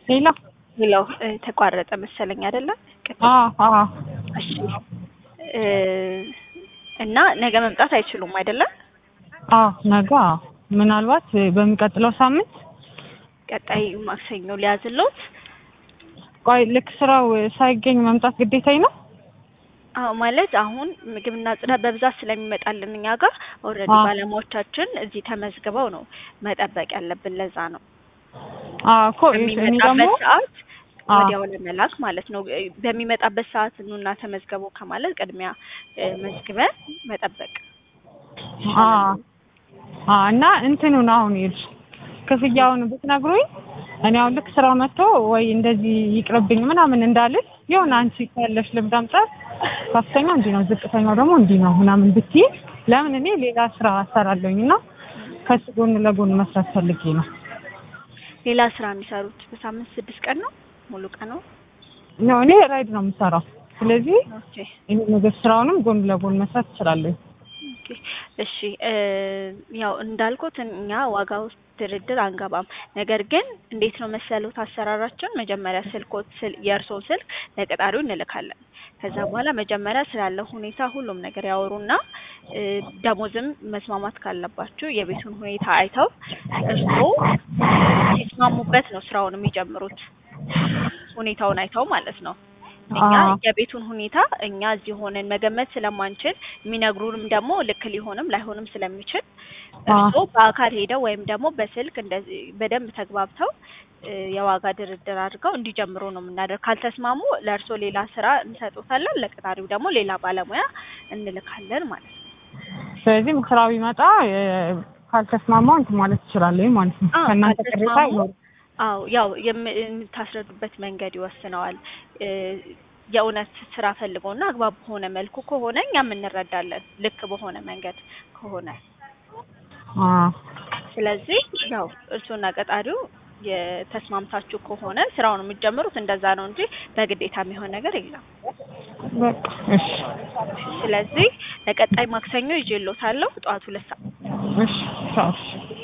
ሌላ ሌላው ተቋረጠ መሰለኝ አይደለ? አዎ አዎ እሺ እ እና ነገ መምጣት አይችሉም አይደለም? አዎ ነገ አዎ ምናልባት በሚቀጥለው ሳምንት ቀጣይ ማክሰኞ ሊያዝሎት። ቆይ ልክ ስራው ሳይገኝ መምጣት ግዴታዬ ነው? አዎ ማለት አሁን ምግብና ጽዳት በብዛት ስለሚመጣልን እኛ ጋር ኦልሬዲ አዎ። ባለሙያዎቻችን እዚህ ተመዝግበው ነው መጠበቅ ያለብን። ለዛ ነው አዎ እኮ እኔ ደግሞ በሚመጣበት ሰዓት አዎ። ወዲያው ለመላክ ማለት ነው። በሚመጣበት ሰዓት ኑና ተመዝገቡ ከማለት ቅድሚያ እ መዝግበን መጠበቅ አዎ አዎ እና እንትኑን አሁን ይኸውልሽ ክፍያውን ብትነግሩኝ እኔ አሁን ልክ ስራ መጥቶ ወይ እንደዚህ ይቅርብኝ ምናምን እንዳልል የሆነ አንቺ ካለሽ ልምድ አንጻር ከፍተኛ እንዲህ ነው ዝቅተኛው ደግሞ እንዲህ ነው ምናምን ብትይ ለምን እኔ ሌላ ስራ እሰራለሁኝ እና ከሱ ጎን ለጎን መስራት ፈልጌ ነው። ሌላ ስራ የሚሰሩት በሳምንት ስድስት ቀን ነው ሙሉ ቀን ነው። ነው እኔ ራይድ ነው የምሰራው። ስለዚህ ኦኬ ይሄ ምግብ ስራውንም ጎን ለጎን መስራት እችላለሁ። ኦኬ እሺ እ ያው እንዳልኩት እኛ ዋጋ ውስጥ ድርድር አንገባም። ነገር ግን እንዴት ነው መሰሉት አሰራራችን መጀመሪያ ስልኮት ስል የእርስዎን ስልክ ለቀጣሪው እንልካለን። ከዛ በኋላ መጀመሪያ ስላለው ሁኔታ ሁሉም ነገር ያወሩና እ ደሞዝም መስማማት ካለባችሁ የቤቱን ሁኔታ አይተው እርስዎ ሲስማሙበት ነው ስራውን የሚጀምሩት። ሁኔታውን አይተው ማለት ነው። እኛ አዎ። የቤቱን ሁኔታ እኛ እዚህ ሆነን መገመት ስለማንችል የሚነግሩንም ደግሞ ልክ ሊሆንም ላይሆንም ስለሚችል እርስዎ በአካል ሄደው ወይም ደግሞ በስልክ እንደዚህ በደንብ ተግባብተው እ የዋጋ ድርድር አድርገው እንዲጀምሩ ነው የምናደርግ። ካልተስማሙ ለእርስዎ ሌላ ስራ እንሰጡታለን፣ ለቀጣሪው ደግሞ ሌላ ባለሙያ እንልካለን ማለት ነው። ስለዚህ ስራው ቢመጣ እ ካልተስማማው እንትን ማለት እችላለሁ ማለት ነው። አዎ፣ ከእናንተ ቅሬታ ካልተስማሙ አይኖርም። አዎ ያው የም- የምታስረዱበት መንገድ ይወስነዋል። እ የእውነት ስራ ፈልገውና አግባብ በሆነ መልኩ ከሆነ እኛም እንረዳለን፣ ልክ በሆነ መንገድ ከሆነ አዎ ስለዚህ ያው እርሱና ቀጣሪው የተስማምታችሁ ከሆነ ስራውን የምትጀምሩት እንደዛ ነው እንጂ በግዴታ የሚሆን ነገር የለም። በቃ እሺ ስለዚህ ለቀጣይ ማክሰኞ ይዤልዎታለሁ ጠዋት ሁለት ሰዓት እሺ ቻው እሺ